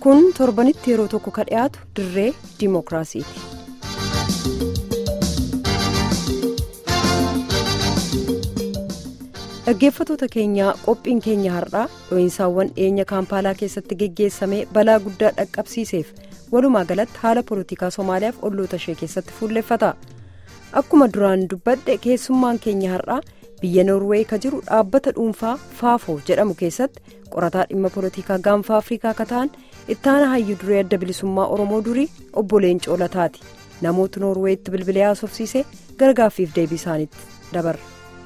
kun torbanitti yeroo tokko ka dhiyaatu dirree dimookiraasiiti. dhaggeeffatoota keenyaa qophiin keenya har'aa dho'insaawwan dhiyeenya kaampaalaa keessatti geggeessame balaa guddaa dhaqqabsiiseef walumaa galatti haala poolitikaa somaaliyaaf olloota ishee keessatti fuulleffata akkuma duraan dubbadhe keessummaan keenya har'aa biyya noorweey ka jiru dhaabbata dhuunfaa faafoo jedhamu keessatti qorataa dhimma poolitikaa gaanfa afrikaa ka ta'an ittaana hayyuu duree adda bilisummaa oromoo durii obbo Leencoo Lataati namoota noorweeyitti bilbilee haasofsiisee gargaaffiif deebii isaaniitti dabarra.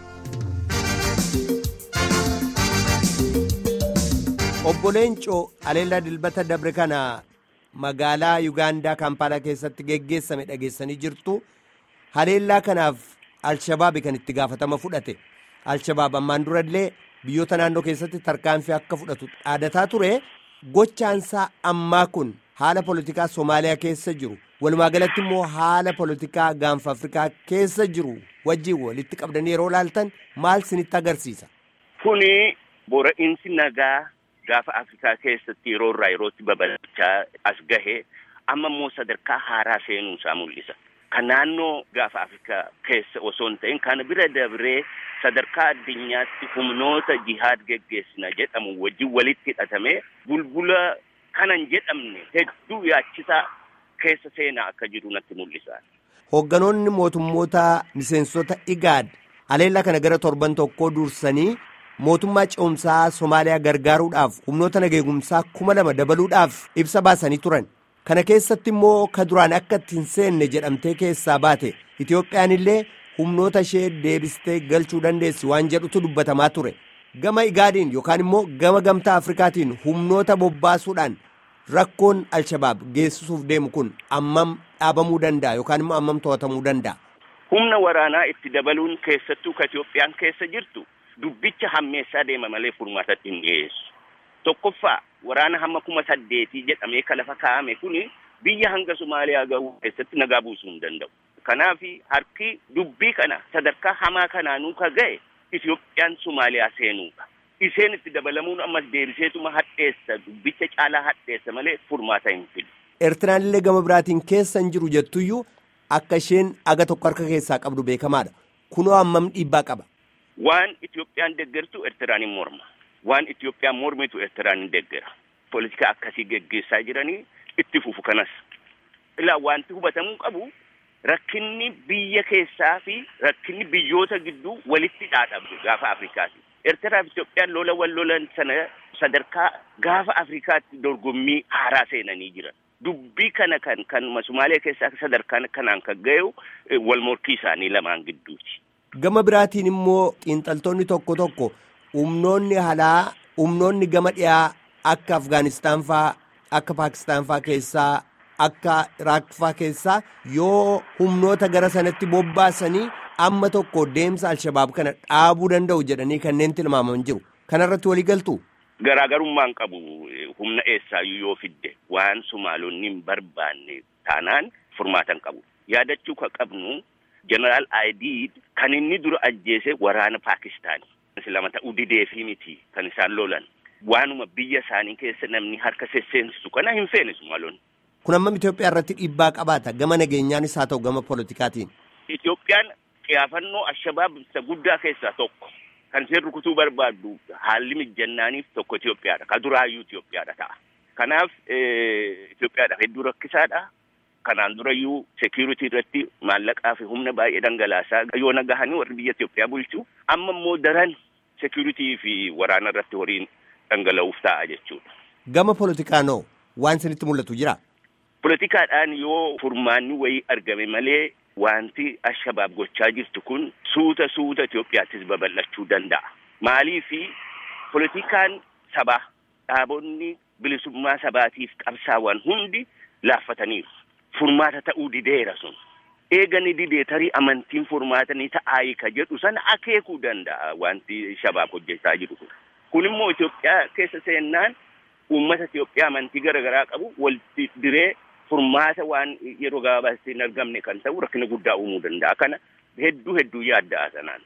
obbo Leencoo Aleellaa Dilbata Dabre kana magaalaa Yugaandaa Kaampaalaa keessatti geggeessame dhageessanii jirtu. Haleellaa kanaaf Alshabaabi kan itti gaafatama fudhate. Alshabaab ammaan durallee biyyoota naannoo keessatti tarkaanfii akka fudhatu dhaadataa ture. Gochaansaa ammaa kun haala poolitikaa Somaaliyaa keessa jiru. Walumaa galatti immoo haala poolitikaa gaanfa Afrikaa keessa jiru wajjin walitti qabdanii yeroo laaltan maal sinitti agarsiisa? Kuni bora'iinsi nagaa. Gaafa Afrikaa keessatti yeroo irraa yerootti babal'achaa as gahe amma immoo sadarkaa haaraa seenuu isaa mul'isa. Kan naannoo gaafa Afrikaa keessa osoo hin ta'in kan bira dabree sadarkaa addunyaatti humnoota jihaad geggeessina jedhamu wajjin walitti hidhatamee bulbula kanan jedhamne hedduu yaachisaa keessa seenaa akka jiru natti mul'isa. Hoogganoonni mootummoota miseensota IGAD aleellaa kana gara torban tokkoo dursanii. mootummaa ce'umsaa somaaliyaa gargaaruudhaaf humnoota nageegumsaa kuma lama dabaluudhaaf ibsa baasanii turan kana keessatti immoo ka duraan akka itti hin seenne jedhamtee keessaa baate itiyoophiyaan illee humnoota ishee deebistee galchuu dandeessi waan jedhutu dubbatamaa ture gama igaadiin yookaan immoo gama gamtaa afrikaatiin humnoota bobbaasuudhaan rakkoon alshabaab geessisuuf deemu kun ammam dhaabamuu danda'a yookaan immoo ammam to'atamuu danda'a. humna waraanaa itti dabaluun keessattuu ka itiyoophiyaan keessa jirtu. Dubbicha hammeessaa deema malee furmaatatti hin dhiyeessu. Tokkoffaa waraana hamma kuma saddeetii jedhamee ka lafa kaa'ame kuni biyya hanga Somaaliyaa gahuu keessatti nagaa buusuu hin danda'u. Kanaaf harki dubbii kana sadarkaa hamaa kanaanuu ka ga'e Itiyoophiyaan Somaaliyaa seenuudha. Isheen itti dabalamuun ammas deebiseetuma hadheessa dubbicha caalaa hadheessa malee furmaata hin fidu. Eertiraan illee gama biraatiin keessa hin jiru jettuyyuu akka isheen aga tokko harka keessaa qabdu beekamaadha. Kunoo hammam dhiibbaa qaba. Waan Itiyoophiyaan deeggartu Eertiraan hin morma. Waan Itiyoophiyaan mormitu Eertiraan hin deeggara. Poolitika akkasii geggeessaa jiranii itti fufu kanas. Ilaa wanti hubatamuu qabu rakkinni biyya keessaa fi rakkinni biyyoota gidduu walitti dhaadhamu gaafa Afrikaati. Eertiraa fi Itiyoophiyaan lola wal lolan sana sadarkaa gaafa Afrikaatti dorgommii haaraa seenanii jiran. Dubbii kana kan kanuma Somaaliyaa keessaa sadarkaan kanaan kan ga'u wal morkii isaanii lamaan gidduuti. Gama biraatiin immoo xiinxaltoonni tokko tokko humnoonni alaa humnoonni gama dhiyaa akka Afgaanistaan faa akka Paakistaan faa keessaa akka Iraaq faa keessaa yoo humnoota gara sanatti bobbaasanii amma tokko deemsa Alshabaab kana dhaabuu danda'u jedhanii kanneen tilmaaman jiru. Kanarratti walii galtu. Garaagarummaan qabu humna eessaayyuu yoo fidde waan Somaalonni hin barbaanne taanaan furmaatan qabu. Yaadachuu kan qabnu. Jeneraal Ayidiid kan inni dura ajjeese waraana Paakistaani. lama ta'uu dideefii miti kan isaan lolan. Waanuma biyya isaanii keessa namni harka sesseensisu kana hin feene Somaalonni. Kun ammam Itoophiyaa irratti dhiibbaa qabaata gama nageenyaanis haa ta'u gama poolitikaatiin. Itoophiyaan xiyaafannoo Alshabaab isa guddaa keessaa tokko. Kan isheen rukutuu barbaaddu haalli mijannaaniif tokko Itoophiyaadha. Ka duraayyuu Itoophiyaadha ta'a. Kanaaf Itoophiyaadhaaf hedduu rakkisaadha. Kanaan durayyuu seekuritii irratti maallaqaa fi humna baay'ee dhangalaasaa yoo nagahanii warri biyya Itoophiyaa bulchu amma immoo daran seekuritii fi waraana irratti horiin dhangala'uuf ta'a jechuudha. Gama poolitikaanoo waan isinitti mul'atu jira. Poolitikaadhaan yoo furmaanni wayii argame malee wanti Alshabaab gochaa jirtu kun suuta suuta Itoophiyaattis babal'achuu danda'a. Maaliif poolitikaan sabaa dhaabonni bilisummaa sabaatiif qabsaa'an hundi laaffataniiru. Furmaata ta'uu dideera sun. Eegani didee tarii amantiin furmaatanii ta'aayi ka jedhu sana akeekuu danda'a wanti shabaab hojjechaa jiru kun. Kun immoo Itoophiyaa keessa seennaan uummata Itoophiyaa amantii garaagaraa qabu walitti diree furmaata waan yeroo gabaabaatti hin argamne kan ta'u rakkina guddaa uumuu danda'a. Kana hedduu hedduu yaadda'a sanaan.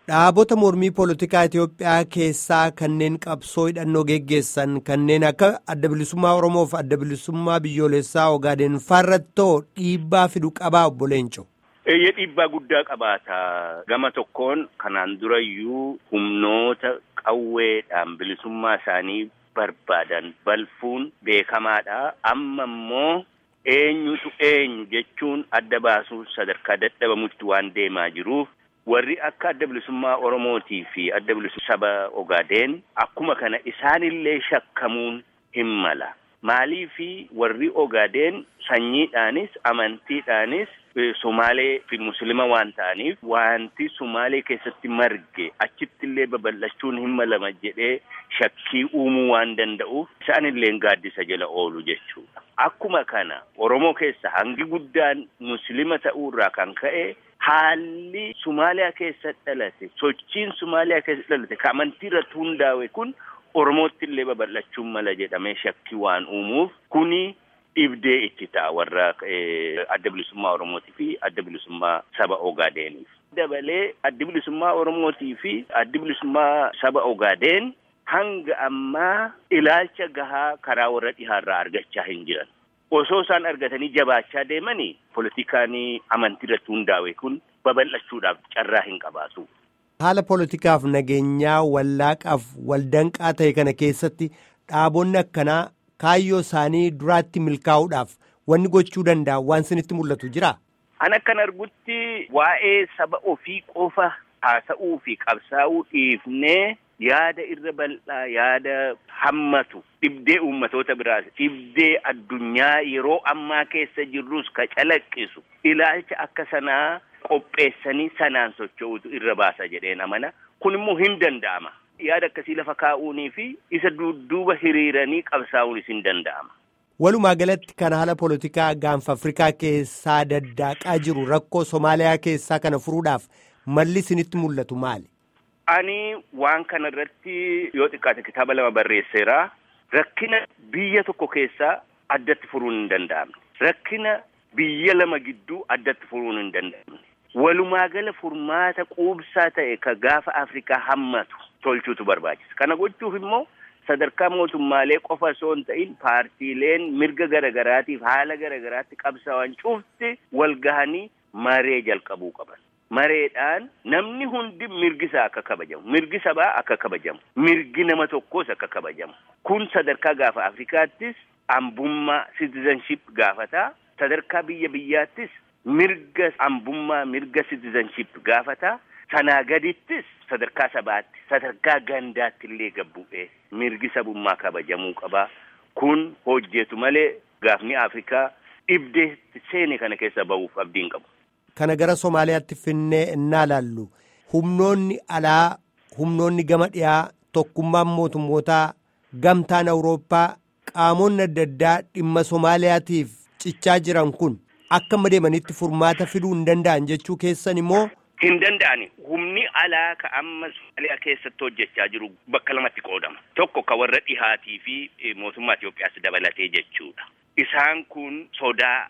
Dhaabota mormii poolitikaa Itoophiyaa keessaa kanneen qabsoo hidhannoo geggeessan kanneen akka adda bilisummaa Oromoo fi adda bilisummaa biyyoolessaa Ogaadeen farrattoo dhiibbaa fidu qabaa obbo Leenco. Eeyyee dhiibbaa guddaa qabaata. Gama tokkoon kanaan durayyuu humnoota qawweedhaan bilisummaa isaanii barbaadan balfuun beekamaadha. Amma immoo eenyutu eenyu jechuun adda baasuun sadarkaa dadhabamutti waan deemaa jiruuf warri akka adda bilisummaa Oromootii fi adda bilisummaa saba Ogaadeen akkuma kana isaanillee shakkamuun hin mala. Maaliifi warri Ogaadeen sanyiidhaanis amantiidhaanis Sumaalee fi Musliima waan ta'aniif wanti Sumaalee keessatti marge achitti illee babal'achuun hin malama jedhee shakkii uumuu waan danda'uuf isaanillee gaaddisa jala oolu jechuudha. Akkuma kana Oromoo keessa hangi guddaan Musliima ta'uurraa kan ka'e haalli Sumaaliyaa keessa dhalate sochiin Sumaaliyaa keessa dhalate ka amantii irratti hundaa'e kun Oromootti illee babal'achuun mala jedhamee shakkii waan uumuuf kuni dhibdee itti ta'a warra adda bilisummaa Oromootii fi adda bilisummaa saba Ogaadeeniif. Dabalee addi bilisummaa Oromootii fi addi bilisummaa saba Ogaadeen hanga ammaa ilaalcha gahaa karaa warra dhihaarraa argachaa hin jiran. Osoo isaan argatanii jabaachaa deemanii politikaan amantii irratti hundaa'e kun babal'achuudhaaf carraa hin qabaatu. Haala poolitikaaf nageenyaa wallaaqaaf waldanqaa ta'e kana keessatti dhaabonni akkanaa kaayyoo isaanii duraatti milkaa'uudhaaf wanni gochuu danda'an waan isinitti mul'atu jira. An akkan argutti waa'ee saba ofii qofa haasa'uu fi qabsaa'uu dhiifnee yaada irra bal'aa yaada hammatu dhibdee uummatoota biraas dhibdee addunyaa yeroo ammaa keessa jirrus ka calaqqisu ilaalcha akka sanaa qopheessanii sanaan socho'utu irra baasa jedheen amana kun immoo hin danda'ama. yaada akkasii lafa kaa'uunii fi isa dudduuba hiriiranii qabsaa'uunis hin danda'ama. Walumaa galatti kan haala poolitikaa gaanfa Afrikaa keessaa daddaaqaa jiru rakkoo Somaaliyaa keessaa kana furuudhaaf malli isinitti mul'atu maali? Ani waan kana irratti yoo xiqqaate kitaaba lama barreesseera. Rakkina biyya tokko keessaa addatti furuun hin danda'amne. Rakkina biyya lama gidduu addatti furuun hin danda'amne. Walumaa gala furmaata quubsaa ta'e ka gaafa Afrikaa hammatu. tolchuutu barbaachisa. Kana gochuuf immoo sadarkaa mootummaalee qofa osoo hin ta'in paartiileen mirga garagaraatiif haala garagaraatti qabsaa'an cufti wal gahanii maree jalqabuu qaban. Mareedhaan namni hundi mirgisaa akka kabajamu, mirgi sabaa akka kabajamu, mirgi nama tokkoos akka kabajamu. Kun sadarkaa gaafa Afrikaattis ambummaa citizenship gaafataa, sadarkaa biyya biyyaattis mirga ambummaa mirga citizenship gaafataa. Sanaa gadittis sadarkaa sabaatti sadarkaa gandaatti illee gabbu'ee mirgi sabummaa kabajamuu qaba. Kun hojjetu malee gaafni Afrikaa dhibdee seene kana keessa bahuuf abdiin qabu. Kana gara Somaaliyaatti finnee innaa laallu humnoonni alaa humnoonni gama dhiyaa tokkummaan mootummootaa gamtaan Awurooppaa qaamonni adda addaa dhimma Somaaliyaatiif cichaa jiran kun akka amma deemanitti furmaata fiduu hin danda'an jechuu keessan immoo. Hin danda'ani. Humni alaa ka amma Somaaliyaa keessatti hojjechaa jiru bakka lamatti qoodama. Tokko ka warra dhihaatii fi mootummaa Itoophiyaas dabalatee jechuudha. Isaan kun sodaa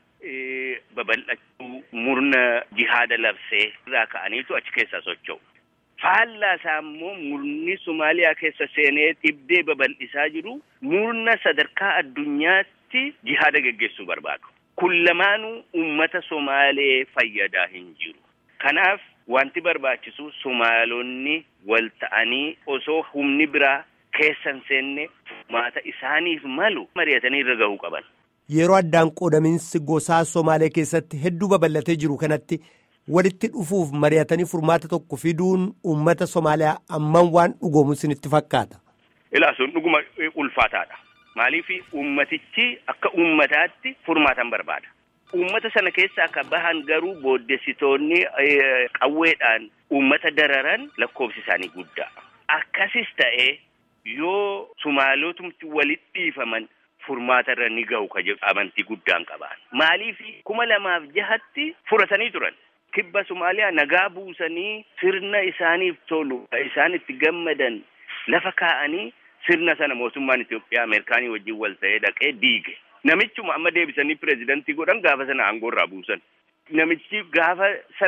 babal'achuu murna jihaada labsee irraa ka'aniitu achi keessaa socho'u. Faallaa isaa immoo murni Somaaliyaa keessa seenee dhibdee babal'isaa jiru murna sadarkaa addunyaatti jihaada geggeessuu barbaadu. Kun lamaanuu uummata Somaalee fayyadaa hin jiru. Kanaaf wanti barbaachisu Somaalonni wal ta'anii osoo humni biraa keessa hin seenne furmaata isaaniif malu mari'atanii irra gahuu qaban. Yeroo addaan qoodaminsi gosaa Somaalee keessatti hedduu babal'atee jiru kanatti walitti dhufuuf mari'atanii furmaata tokko fiduun uummata Somaaliyaa amman waan dhugoomu isinitti fakkaata. Ilaa sun dhuguma ulfaataadha. Maaliif uummatichi akka uummataatti furmaatan barbaada. Uummata sana keessa akka bahan garuu booddessitoonni qawweedhaan uummata dararan lakkoofsi isaanii guddaa. Akkasis ta'ee yoo Sumaalotumti walitti dhiifaman furmaata irra ni gahu ka jedhu amantii guddaan qaban. Maaliif kuma lamaaf jahatti furatanii turan. Kibba Somaaliyaa nagaa buusanii sirna isaaniif tolu isaan itti gammadan lafa kaa'anii sirna sana mootummaan Itoophiyaa Ameerikaanii wajjin wal ta'ee dhaqee diige. Namichuma amma deebisanii pireezidantii godhan gaafa sana aangoo irraa buusan. Namichi gaafa sana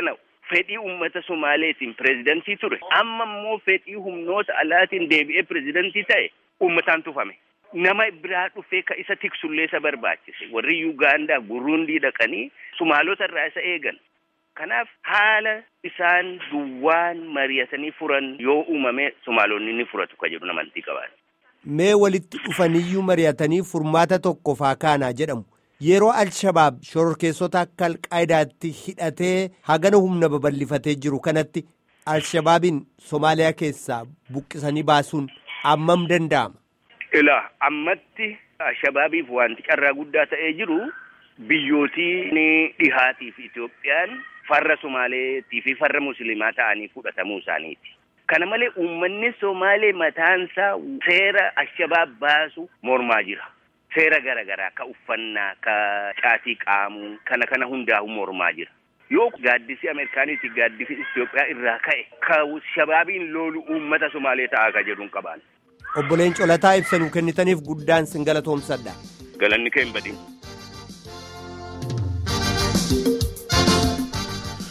fedhii uummata Somaaleetiin pireezidantii ture. Amma immoo fedhii humnoota alaatiin deebi'ee pireezidantii ta'e uummataan tufame. Nama biraa dhufee ka isa tiksullee isa barbaachise. Warri Yuugaandaa, Burundii dhaqanii Sumaalota irraa isa eegan. Kanaaf haala isaan duwwaan mari'atanii furan yoo uumame Somaalonni ni furatu ka jedhu amantii qaban. Mee walitti dhufaniyyuu mari'atanii furmaata tokko faa kaanaa jedhamu. Yeroo Alshabaab shororkeessota akka Alqaayidaatti hidhatee hagana humna babal'ifatee jiru kanatti Alshabaabiin Somaaliyaa keessaa buqqisanii baasuun ammam danda'ama? Ilaa ammatti Alshabaabiif wanti carraa guddaa ta'ee jiru biyyootii dhihaatii fi Itoophiyaan farra Somaaleetii fi farra Musliimaa ta'anii fudhatamuu isaaniiti. Kana malee uummanni Somaalee mataansaa seera Alshabaab baasu mormaa jira. Seera garaagaraa ka uffannaa ka caatii qaamuu kana kana hundaa'u mormaa jira. Yoo gaaddisi Ameerikaaniiti gaaddisi Itoophiyaa irraa ka'e ka shabaabiin loolu uummata Somaalee ta'aa ka jedhuun qabaan. Obboleen Colataa ibsa nuu kennitaniif guddaan sin galatoomsadha. Galanni kee hin badin.